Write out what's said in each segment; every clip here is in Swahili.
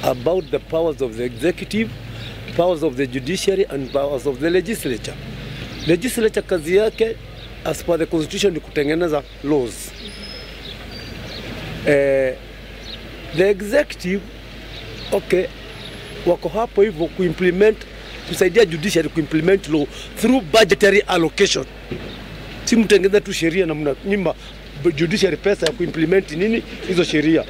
about the powers of the executive, powers of the judiciary and powers of the legislature. Legislature kazi yake as per the constitution ni kutengeneza laws. Eh, the executive okay, wako hapo hivyo kuimplement kusaidia judiciary kuimplement law through budgetary allocation. Si mtengeza tu sheria na mnanyima judiciary pesa ya kuimplement nini hizo sheria.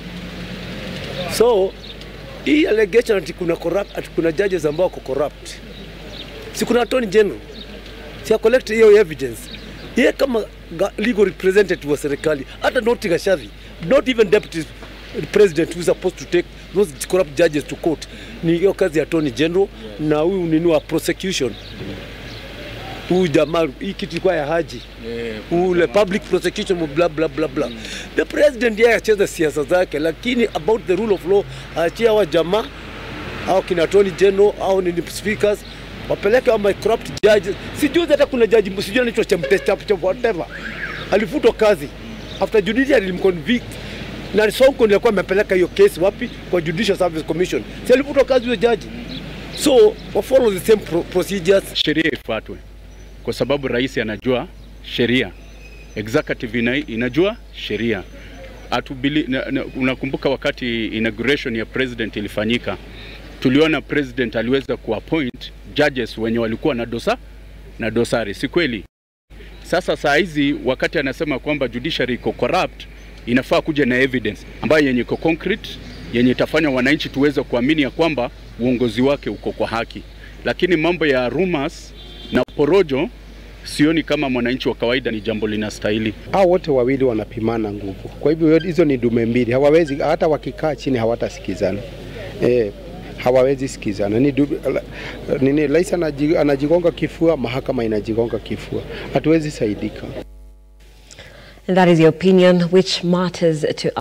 So hii allegation ati kuna corrupt, ati kuna judges ambao wako corrupt, si kuna attorney general si ya collect hiyo evidence yeye kama ga- legal representative wa serikali, hata not Gachagua, not even deputy president who is supposed to take those corrupt judges to court, ni hiyo kazi ya attorney general na huyu nini wa prosecution huyu jamaa, hii kitu ilikuwa ya Haji ule public prosecution bla bla bla bla. The president yeye acheza siasa zake, lakini about the rule of law aachia wa jamaa au kina attorney general au ni speakers wapeleke wa my corrupt judges. Sijui hata kuna jaji sijui anaitwa Chemtesa whatever alifutwa kazi after judiciary ilimconvict na Sonko ndiye alikuwa amepeleka hiyo kesi wapi? Kwa Judicial Service Commission. Si alifutwa kazi huyo jaji, so wa follow the same pro procedures sheria ifuatwe, kwa sababu rais anajua sheria, executive ina, inajua sheria. Atubili, na, na, unakumbuka wakati inauguration ya president ilifanyika, tuliona president aliweza kuappoint judges wenye walikuwa na dosa na dosari, si kweli? Sasa saa hizi wakati anasema kwamba judiciary iko corrupt, inafaa kuja na evidence ambayo yenye iko concrete, yenye itafanya wananchi tuweze kuamini ya kwamba uongozi wake uko kwa haki. Lakini mambo ya rumors na porojo, sioni kama mwananchi wa kawaida ni jambo linastahili. hao wote wawili wanapimana nguvu. Kwa hivyo hizo ni dume mbili, hawawezi hata wakikaa chini hawatasikizana e, hawawezi sikizana. Ni du, la- nini, rais anaji- anajigonga kifua, mahakama inajigonga kifua, hatuwezi saidika. And that is the opinion which matters to